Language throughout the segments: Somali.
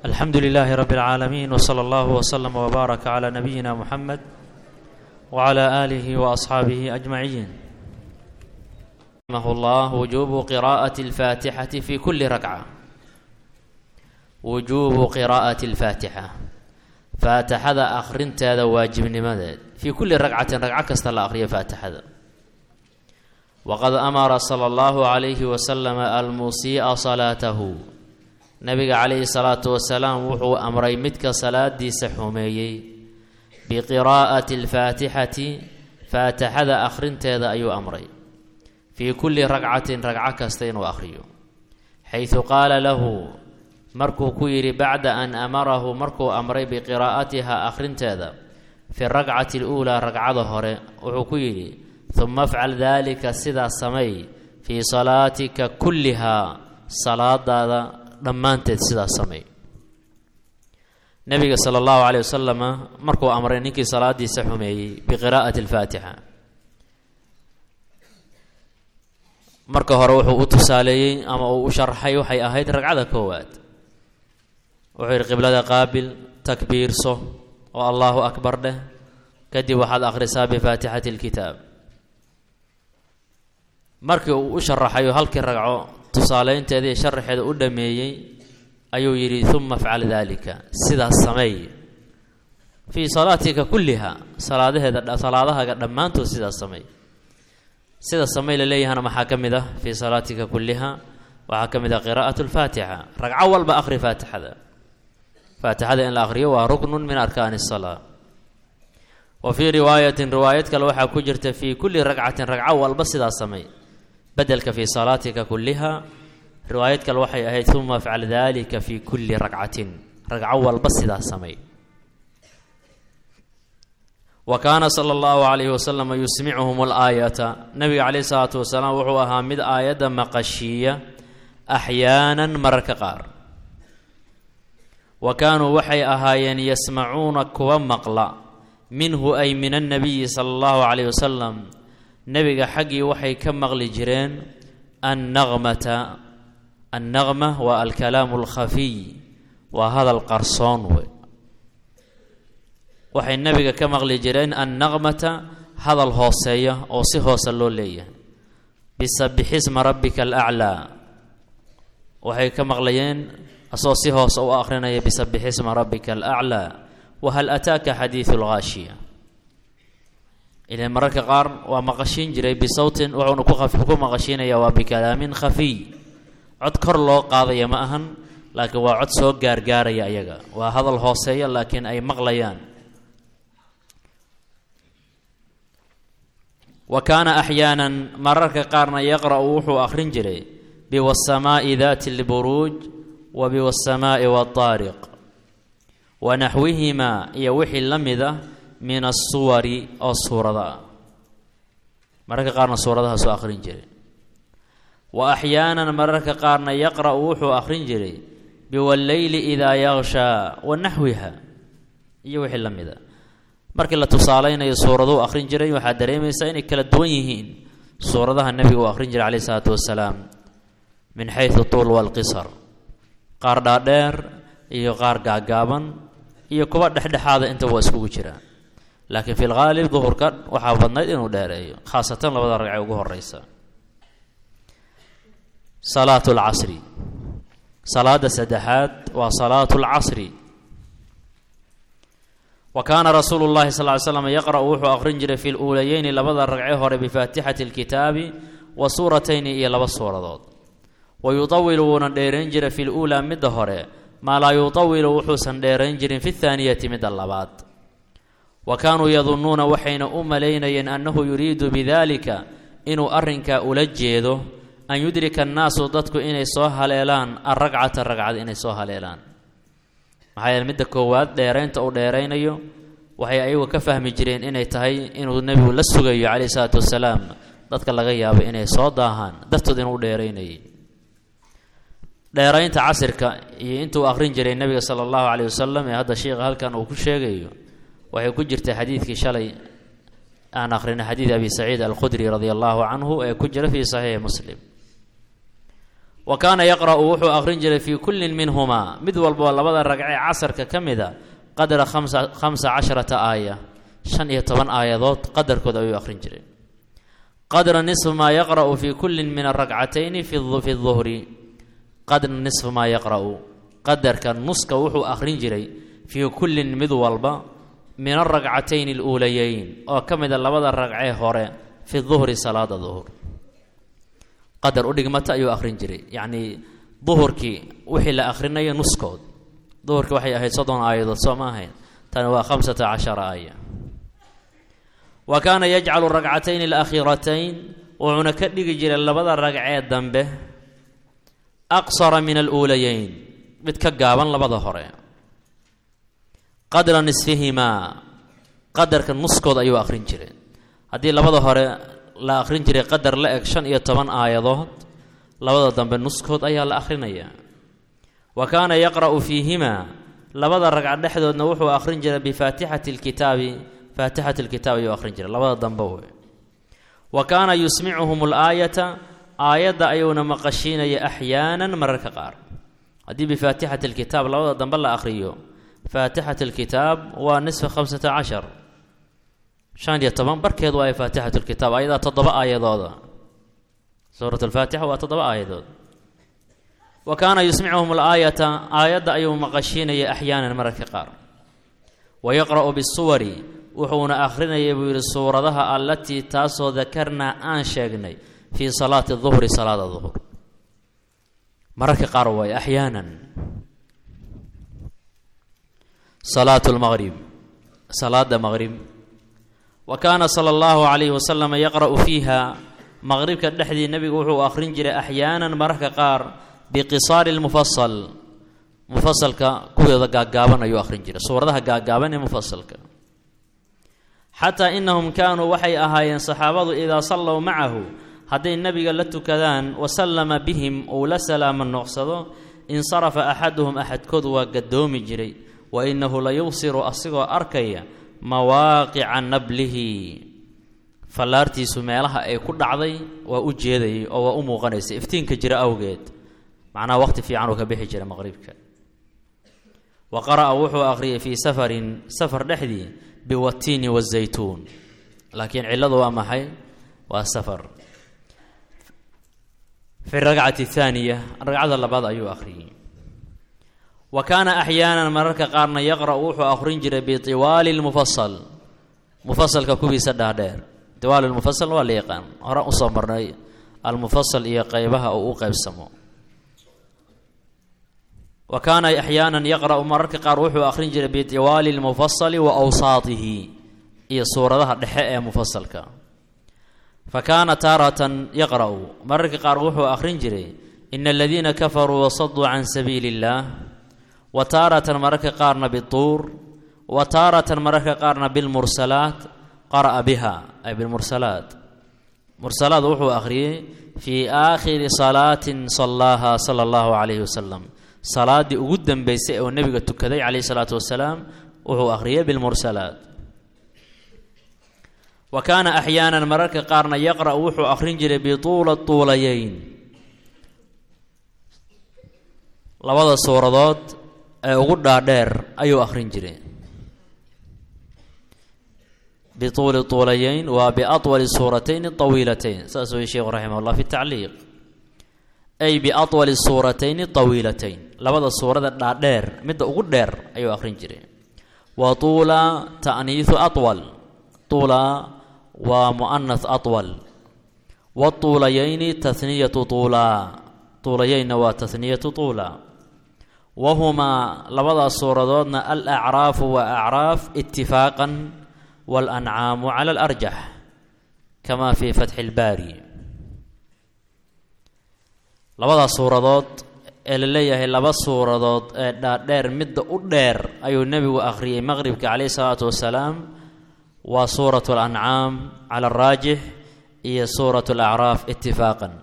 alxamdu lilaahi rabi اlcaalamiin wslى اllah wslm wbaaraka clى nabiyina muxamed wclى aalihi waasxaabihi ajmaciin raximah llah wujubu qiraءaة اlfaatixati fi kuli rakca wujuubu qiraa'ati اlfaatixa faatixada akhrinteeda waajibnimadeed fii kulli ragcatin ragco kasta la akhriyo faatixada waqad amara sala allahu calayhi wasalama almusii'a salaatahu nabiga calayhi salaatu wasalaam wuxuu amray midka salaadiisa xumeeyey biqiraa'ati alfaatixati faatixada akhrinteeda ayuu amray fii kulli ragcatin ragco kasta inuu akhriyo xaysu qaala lahu markuu ku yidhi bacda an amarahu markuu amray biqiraa'atiha akhrinteeda fi rakcati aluulaa ragcada hore wuxuu ku yidhi huma afcal daalika sidaas samay fii salaatika kullihaa salaadaada dhammaanteed sidaas samay nabiga sala allahu caleyh wasalama markuu amray ninkii salaadiisa xumeeyey biqiraa'ati alfaatixa marka hore wuxuu u tusaaleeyey ama uu u sharxay waxay ahayd ragcada koowaad wuxuu yidhi qiblada qaabil takbiirso oo allahu akbar dheh kadib waxaad akhrisaa bifaatixati alkitaab markii uu u sharaxayo halkii ragco tusaaleynteeda iyo sharaxeeda u dhameeyey ayuu yidhi uma afcal daalika sidaas sameey fii salaatika kulliha salaadaheeda salaadahaga dhammaantood sidaas sameey sida samey la leeyahana maxaa ka mid ah fii salaatika kulliha waxaa ka mid ah qiraa'at lfaatixa ragco walba akhri faatixada faatixada in la akhriyo waa ruknun min arkaani asalaa wa fii riwaayatin riwaayad kale waxaa ku jirta fii kulli ragcatin ragco walba sidaas samey bedelka fii salaatika kulliha riwaayad kale waxay ahayd uma afcal dalika fii kulli ragcatin ragco walba sidaas samey wa kaana sala allahu calayhi wasalama yusmicuhum alaayata nabiga caleyhi salaatu wasalaam wuxuu ahaa mid aayadda maqashiiya axyaanan mararka qaar wa kaanuu waxay ahaayeen yasmacuuna kuwa maqla minhu ay min annabiyi sala allahu calayh wasalam nebiga xaggii waxay ka maqli jireen annaqmata annaqma waa alkalaamu alkhafiy waa hadal qarsoon wey waxay nebiga ka maqli jireen annaqmata hadal hooseeya oo si hoose loo leeyahay bisabixisma rabbika alaclaa waxay ka maqlayeen asoo si hoose u akhrinaya bisabixisma rabbika alaclaa wahal ataaka xadiidu lghaashiya ilan mararka qaar waa maqashiin jiray bisawtin wuxuuna ku maqashiinaya waa bikalaamin khafiy cod kor loo qaadaya ma ahan laakiin waa cod soo gaargaaraya ayaga waa hadal hooseeya laakiin ay maqlayaan wa kaana axyaanan mararka qaarna yaqra'u wuxuu akhrin jiray biwasamaa'i daati lburuuj wa biwasamaa'i waataariq wa naxwihimaa iyo wixii la mid ah min asuwari oo suurada ah mararka qaarna suuradahaasuu akhrin jiray wa axyaanan mararka qaarna yaqra'u wuxuu akhrin jiray biwalleyli idaa yakshaa wa naxwiha iyo wixii la mid a markii la tusaaleynayo suuraduu akhrin jiray waxaad dareemaysaa inay kala duwan yihiin suuradaha nebiga uu akhrin jiray caleyhi isalaatu wasalaam min xaysu tuul walqisar qaar dhaadheer iyo qaar gaagaaban iyo kuwa dhexdhexaada intaba waa iskugu jiraan laakiin fi lghaalib duhurka waxaa badnayd inuu dheereeyo khaasatan labada ragcee ugu horeysa salaatu lcasri salaada saddexaad waa salaatu lcasri wa kaana rasuulu llahi sal ly slam yaqra'u wuxuu akhrin jiray fi luulayeyni labada ragce hore bifaatixati alkitaabi wa suuratayni iyo laba suuradood wa yutawilu wuuna dheerayn jiray fi luulaa midda hore maa laa yutawilu wuxuusan dheerayn jirin fi thaaniyati midda labaad wa kaanuu yadunnuuna waxayna u malaynayeen annahu yuriidu bidalika inuu arrinkaa ula jeedo an yudrika annaasu dadku inay soo haleelaan alragcata ragcad inay soo haleelaan maxaa yeele midda koowaad dheeraynta uu dheeraynayo waxay ayagu ka fahmi jireen inay tahay inuu nebigu la sugayo calayhi salaatu wasalaam dadka laga yaabo inay soo daahaan dartood inuu dheeraynayay dheeraynta casirka iyo intuu akhrin jiray nebiga sala allahu caleyh wasalam ee hadda sheikha halkan uu ku sheegayo waxay ku jirtay xadiidkii shalay aan akhrinay xadiid abi saciid alkhudri radia allahu canhu ee ku jira fii saxiixi muslim wa kaana yaqra'u wuxuu akhrin jiray fii kullin minhumaa mid walboo labada ragcee casarka ka mida qadra khamsa khamsa casharata aaya shan iyo toban aayadood qadarkood ayuu akhrin jiray qadra nisfu maa yaqra'u fii kullin min arakcatayni fi duhri qadra nisfu maa yaqra'u qadarka nuska wuxuu akhrin jiray fii kullin mid walba min alrakcatayni aluulayeyn oo ka mida labada ragcee hore fi duhri salaada duhur qadar u dhigmata ayuu akhrin jiray yacnii duhurkii wixii la akhrinayo nuskood duhurkii waxay ahayd soddon aayadood soo ma ahayn tani waa khamsata cashara aaya wa kaana yajcalu rakcatayni alakhiiratayn wuxuuna ka dhigi jiray labada ragcee dambe aqsara min aluulayeyn mid ka gaaban labada hore qadra nisfihimaa qadarka nuskood ayuu akhrin jiray haddii labada hore la akhrin jiray qadar la eg shan iyo toban aayadood labada dambe nuskood ayaa la akhrinayaa wa kaana yaqra'u fiihimaa labada ragca dhexdoodna wuxuu akhrin jiray bifaatixati lkitaabi faatixati lkitaab ayuu akhrin jiray labada dambe wey wa kaana yusmicuhum alaayata aayadda ayuuna maqashiinaya axyaanan mararka qaar haddii bifaatixati lkitaab labada dambe la akhriyo faatixat lkitaab waa nisfa khamsata cashar shan iyo toban barkeed waa faatixat lkitaab ayadaa toddoba aayadooda suurat lfaatixa waa toddoba aayadood wa kaana yusmicuhum alaayata aayadda ayuu maqashiinaya axyaanan mararka qaar wa yaqra'u bisuwari wuxuuna akhrinayay buu yidhi suuradaha allatii taasoo dakarnaa aan sheegnay fii salaati duhri salaada duhur mararka qaar waay axyaanan salaat lmaqrib salaada maqrib wa kaana sala allahu calayhi wasalam yaqra'u fiiha maqribka dhexdii nebigu wuxuu akhrin jiray axyaanan mararka qaar biqisaari lmufasal mufasalka kuweeda gaaggaaban ayuu akhrin jiray suuradaha gaaggaaban ee mufasalka xataa inahum kaanuu waxay ahaayeen saxaabadu idaa sallow macahu hadday nebiga la tukadaan wasallama bihim uu la salaamo noqsado insarafa axaduhum axadkood waa gadoomi jiray wa inahu la yubsiru asigoo arkaya mawaaqica nablihi fallaartiisu meelaha ay ku dhacday waa u jeedayay oo waa u muuqanaysay iftiinka jira awgeed macnaha waqti fiican uu ka bixi jira maqribka wa qara'a wuxuu akhriyay fii safarin safar dhexdii biwatiini wazaytuun laakiin cilladu waa maxay waa safar fi ragcati thaaniya ragcada labaad ayuu akhriyey wa kaana axyaanan mararka qaarna yaqra'u wuxuu akhrin jiray bitiwaali lmufasal mufasalka kuwiisa dhaadheer tiwaali lmufasal waa la yaqaan hore usoo marnay almufasal iyo qeybaha uu u qeybsamo wa kaana axyaanan yaqra'u mararka qaar wuxuu akhrin jiray bitiwaali lmufasali wa awsaatihi iyo suuradaha dhexe ee mufasalka fa kaana taaratan yaqra'u mararka qaar wuxuu akhrin jiray ina aladiina kafaruu wasaduu can sabiili illaah wa taaratan mararka qaarna bituur wa taaratan mararka qaarna bilmursalaat qara'a biha ay bilmursalaat mursalaad wuxuu akhriyey fii aakhiri salaatin sallaaha sala allahu calayhi wasalam salaaddii ugu dambeysay oo nebiga tukaday calayhi salaatu wasalaam wuxuu akhriyey bilmursalaat wa kaana axyaanan mararka qaarna yaqra'u wuxuu akhrin jiray bituula tuulayeyn labada suuradood ee ugu dhaadheer ayuu akhrin jiray bituuli tuulayeyn waa biatwali suuratayn tawiilatayn saas wey sheekhu raximah llah fi tacliiq ay biatwali suuratayni tawiilatayn labada suurada dhaadheer midda ugu dheer ayuu akhrin jiray wa tuula ta'niisu atwal tuula waa mu'anas atwal watuulayayni tahniyatu tuulaa tuulayeynna waa tahniyatu tuula wahumaa labadaas suuradoodna al acraafu waa acraaf itifaaqan waalancaamu cala alarjax kama fii fatxi ilbaari labadaas suuradood ee la leeyahay laba suuradood ee dhaadheer midda u dheer ayuu nebigu akhriyey maqribka caleyhi salaatu wasalaam waa suurat alancaam cala araajix iyo suurat alacraaf itifaaqan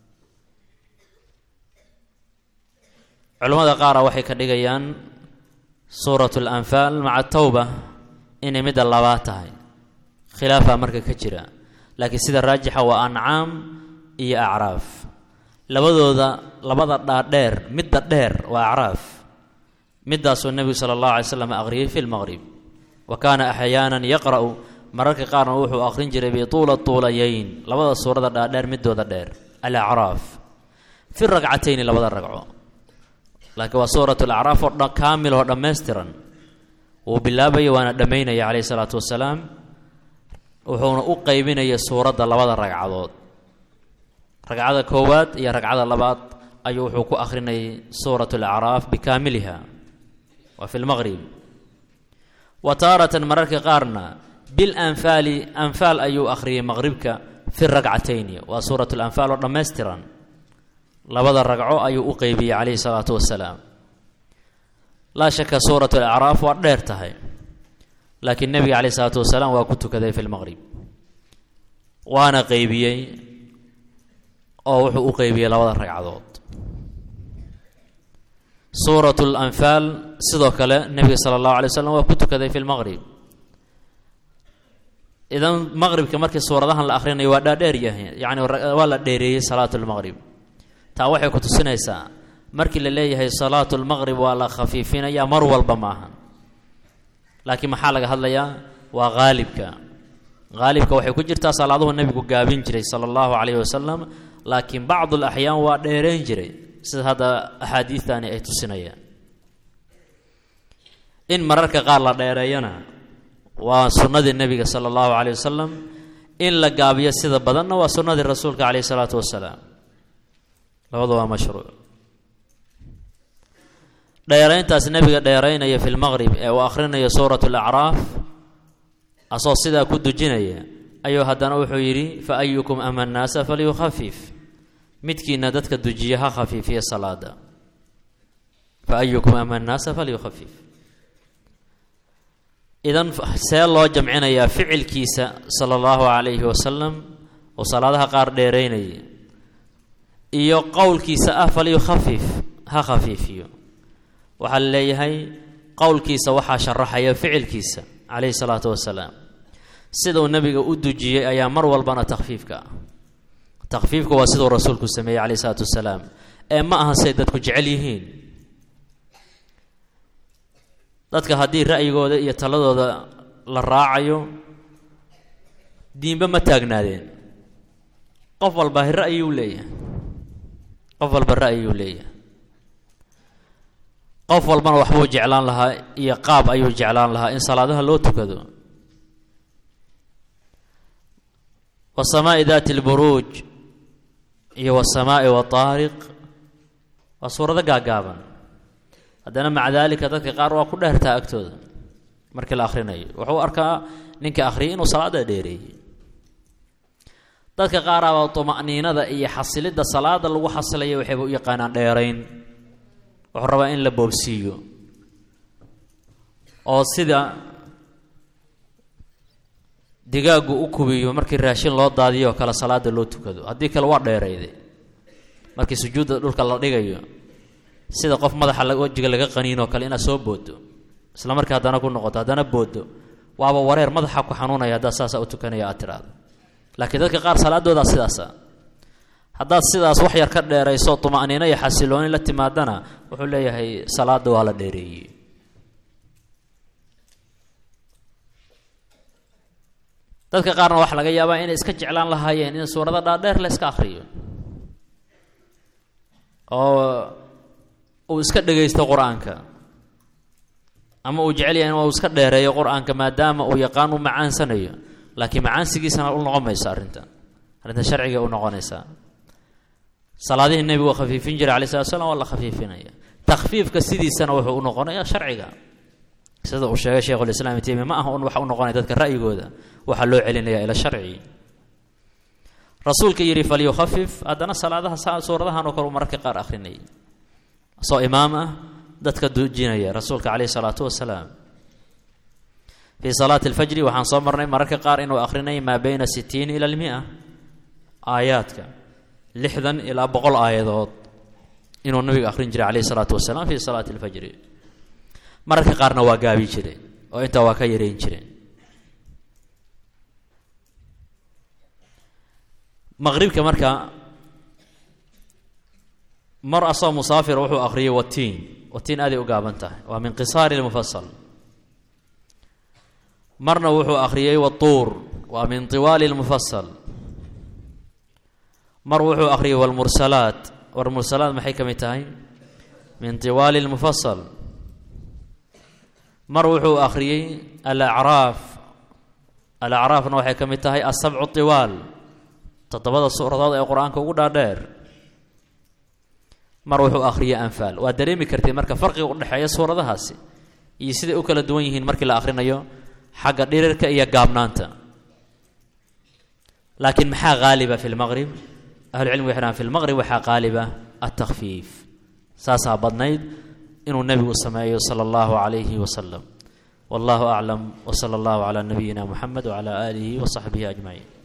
culimmada qaara waxay ka dhigayaan suurat alanfaal maca tawba inay midda labaad tahay khilaafaa marka ka jira laakiin sida raajixa waa ancaam iyo acraaf labadooda labada dhaadheer midda dheer waa acraaf midaasuu nebigu sala allahu alay slam aqriyey fi lmaqrib wa kaana axyaanan yaqra'u mararka qaarna wuxuu aqrin jiray bituula tuulayeyn labada suurada dhaadheer midooda dheer alacraaf fi ragcatayni labada ragco laakiin waa suurat alacraaf oo kaamil oo dhammaystiran wuu bilaabaya waana dhammaynaya calayhi salaatu wasalaam wuxuuna u qeybinaya suuradda labada ragcadood ragcada koowaad iyo ragcada labaad ayuu wuxuu ku akhrinayay suurat alacraaf bikaamiliha waa fi lmaqrib wa taaratan mararka qaarna bilanfaali anfaal ayuu akhriyay maqribka fi ragcatayni waa suurat lanfaal oo dhammaystiran labada ragco ayuu u qeybiyey calayhi salaatu wasalaam laa shaka suurat alacraaf waa dheer tahay laakiin nebiga calayhi salaatu wasalaam waa ku tukaday fi lmaqrib waana qeybiyey oo wuxuu u qeybiyey labada ragcadood suurat lanfaal sidoo kale nebiga sala allahu alay wasalam waa ku tukaday fi lmaqrib idan maqribka markii suuradahan la akhrinayo waa dhaadheer yahay yacni waa la dheereeyey salaatu lmaqrib taa waxay ku tusinaysaa markii la leeyahay salaatu lmaqrib waa la khafiifinaya mar walba maaha laakiin maxaa laga hadlayaa waa haalibka haalibka waxay ku jirtaa salaaduhu nebigu gaabin jiray sala allahu calayhi wasalam laakiin bacdu alaxyaan waa dheereyn jiray sida hadda axaadiidtani ay tusinayaan in mararka qaar la dheereeyana waa sunnadii nebiga sala allahu calayh wasalam in la gaabiyo sida badanna waa sunnadii rasuulka calayhi salaatu wasalaam labadu waa mashruuc dheerayntaas nebiga dheeraynaya fi lmaqrib ee uu akhrinayo suurat alacraaf asoo sidaa ku dujinaya ayuu haddana wuxuu yidhi fa ayukum ama nnaasa falyukhafif midkiina dadka dujiya ha khafiifiya salaada fa ayukum ama nnaasa falyukhafif idan see loo jamcinayaa ficilkiisa sala allahu calayhi wasalam oo salaadaha qaar dheeraynaya iyo qowlkiisa ah falyukhafif ha khafiifiyo waxaa la leeyahay qowlkiisa waxaa sharaxaya ficilkiisa calayhi salaatu wasalaam siduu nebiga u dujiyey ayaa mar walbana takhfiifka ah takhfiifka waa siduu rasuulku sameeyey calayhi salaatu wasalaam ee ma aha say dadku jecel yihiin dadka haddii ra'yigooda iyo taladooda la raacayo diinba ma taagnaadeen qof walba ra'yuu leeyahay qof walba ra'yiyuu leeyahay qof walbana waxbuu jeclaan lahaa iyo qaab ayuu jeclaan lahaa in salaadaha loo tukado wasamaa'i daati lburuuj iyo wasamaa'i wataariq waa suurado gaagaaban haddana maca daalika dadka qaar waa ku dheertaa agtooda markii la akhrinayo wuxuu arkaa ninka akhriyay inuu salaada dheereeyey dadka qaaraaba tuma'niinada iyo xasilidda salaada lagu xasilaya waxayba u yaqaanaan dheerayn wuxuu rabaa in la boobsiiyo oo sida digaaggu u kubiyo markii raashin loo daadiyo oo kale salaada loo tukado haddii kale waa dheerayday markii sujuudda dhulka la dhigayo sida qof madaxa wejiga laga qaniinoo kale inaad soo boodo isla markii haddana ku noqoto haddana boodo waaba wareer madaxa ku xanuunaya haddaad saasa u tukanaya aad tiraado laakiin dadka qaar salaadoodaa sidaasa haddaad sidaas wax yar ka dheerayso tuma'niino iyo xasilooni la timaadana wuxuu leeyahay salaada waa la dheereeyey dadka qaarna waxaa laga yaabaa inay iska jeclaan lahaayeen in suurado dhaadheer la iska akhriyo oo uu iska dhegaysto qur-aanka ama uu jecel yahay in uu iska dheereeyo qur-aanka maadaama uu yaqaan u macaansanayo laakiin macaansigiisana u noqon mayso arrintan arrintan sharciga u noqonaysaa salaadihii nebigu khafiifin jiray alai slat slam waa la khafiifinaya takhfiifka sidiisana wuxuu u noqonaya sharciga sida uu sheegay sheikhulislaam ibn taymiya ma aha un waxa u noqonaya dadka ra'yigooda waxaa loo celinaya ila sharci rasuulka yidhi falyukhafif haddana salaadaha suuradahan oo kale uu mararka qaar akhrinayay soo imaam ah dadka dujinaya rasuulka caleyhi salaatu wasalaam fii salaati alfajri waxaan soo marnay mararka qaar inuu akhrinay maa beyna sitiin ila almia aayaadka lixdan ilaa boqol aayadood inuu nabiga akhrin jiray caleyhi salaatu wasalaam fii salaati alfajri mararka qaarna waa gaabi jireen oo intaa waa ka yareyn jireen maqribka marka mar asoo musaafir wuxuu akhriyay watiin watiin aaday u gaaban tahay waa min qisaari lmufasal marna wuxuu akhriyey watuur waa min tiwaali lmufasal mar wuxuu akhriyey walmursalaat walmursalaat maxay ka mid tahay min tiwaali lmufasal mar wuxuu akhriyey alacraaf alacraafna waxay ka mid tahay asabcu tiwaal toddobada suuradood ee qur-aanka ugu dhaadheer mar wuxuu akhriyey anfaal waa dareemi kartay marka farqiga udhexeeya suuradahaasi iyo siday u kala duwan yihiin markii la akhrinayo xagga dhirirka iyo gaabnaanta laakiin maxaa haaliba fi lmaqrib ahlucilmigu waxay dhahan fi lmaqrib waxaa qaaliba altakfiif saasaa badnayd inuu nebigu sameeyo sala allahu calayhi wasalam wallahu aclam wsala allahu calaa nabiyina muxamed wcala aalihi wasaxbihi ajmaciin